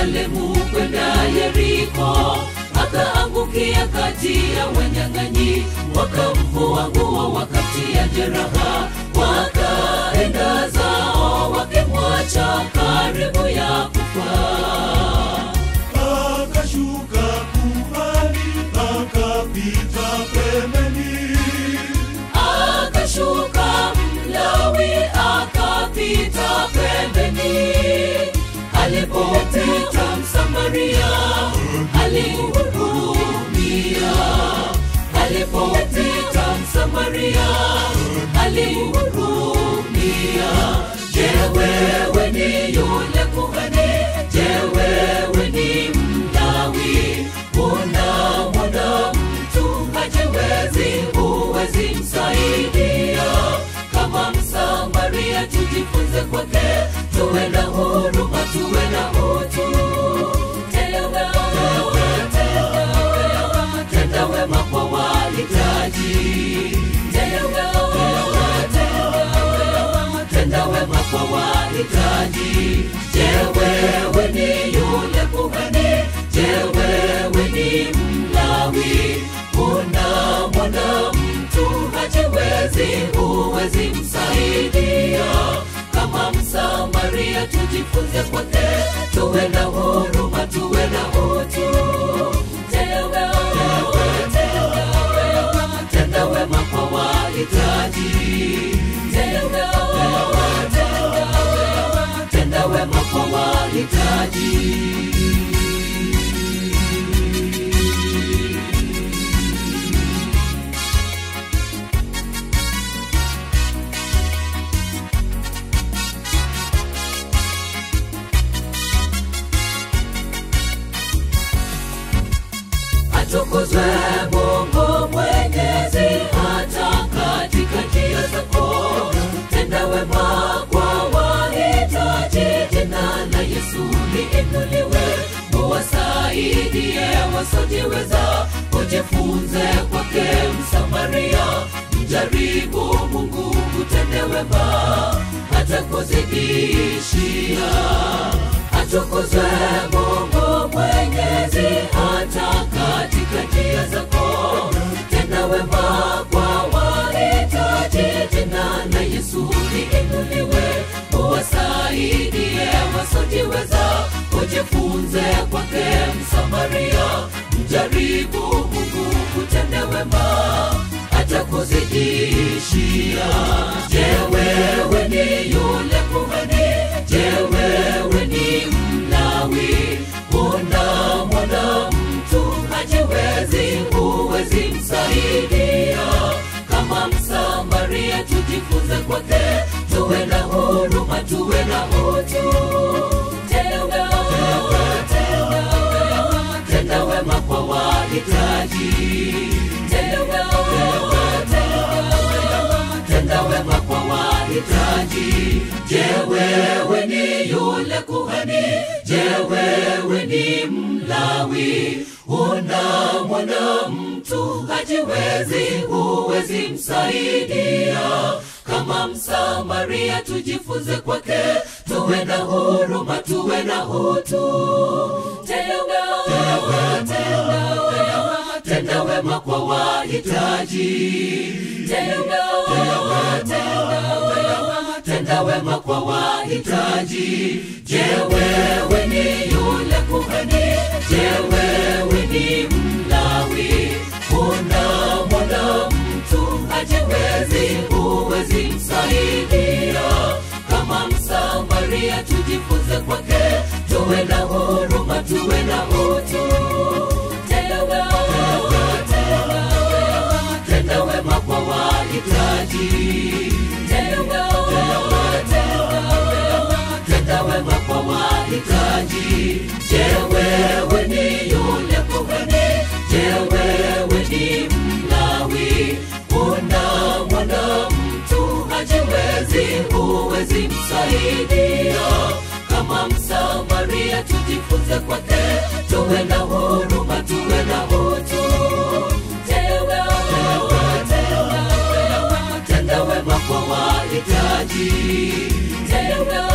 Yerusalemu kwenda Yeriko, akaangukia kati ya wanyang'anyi, wakamvua nguo, wakamtia jeraha, wakaenda zao wakimwacha karibu ya kufa. akashuka kuhani akapita pembeni akashuka mlawi akapita pembeni alipopita msamaria alimhurumia alipopita msamaria alimhurumia je wewe ni yule kuhani je wewe ni mlawi unamwona mtu hajiwezi huwezi msaidia kama msamaria tujifunze kwake tuwe na huruma tuwe na utu Tenda wema, tenda wema kwa wahitaji Tenda wema, tenda wema kwa wahitaji je wewe ni yule kuhani je wewe ni mlawi unamwona mtu hajiwezi huwezi msaidia kama msamaria tujifunze kwake tuwe na huruma tuwe na utu Tenda wema, tenda wema kwa wahitaji Tenda wema, tenda wema kwa wahitaji atukuzwe Mungu Mwenyezi hata katika njia zako. Tenda wema kwa wahitaji, jina la Yesu liinuliwe. Uwasaidie wasiojiweza, ujifunze kwake Msamaria. Mjaribu Mungu kutende wema, hata kuzidishia atukuzwe Mungu Mwenyezi hata katika njia zako. Tenda wema kwa wahitaji, jina la Yesu liinuliwe. Uwasaidie wasiojiweza, ujifunze kwake Msamaria. Mjaribu Mungu kutende wema, atakuzidishia. Je, wewe ni yule kuhani? Je, wewe ni mlawi? Unamwona mtu hajiwezi, huwezi msaidia. Kama Msamaria, tujifunze kwake, tuwe na huruma, tuwe na utu. Tenda wema, tenda wema kwa wahitaji. Tenda wema, tenda wema kwa wahitaji. Je, wewe ni yule kuhani? Je, wewe ni mlawi? Unamwona mtu hajiwezi, huwezi msaidia. Kama Msamaria, tujifunze kwake, tuwe na huruma, tuwe na utu. Tenda wema, tenda wema kwa wahitaji. Tenda wema, tenda wema kwa wahitaji. Je, wewe ni yule kuhani? Je, wewe ni mlawi? Unamwona mtu hajiwezi, huwezi msaidia. Kama Msamaria, tujifunze kwake, tuwe na huruma, tuwe na utu. Tenda wema, tenda wema kwa wahitaji. Tenda wema, tenda wema kwa wahitaji. Je, wewe ni yule kuhani? Je, wewe ni mlawi? Unamwona mtu hajiwezi, huwezi msaidia. Kama Msamaria, tujifunze kwake, tuwe na huruma, tuwe na utu. Tenda wema, tenda wema kwa wahitaji. Tenda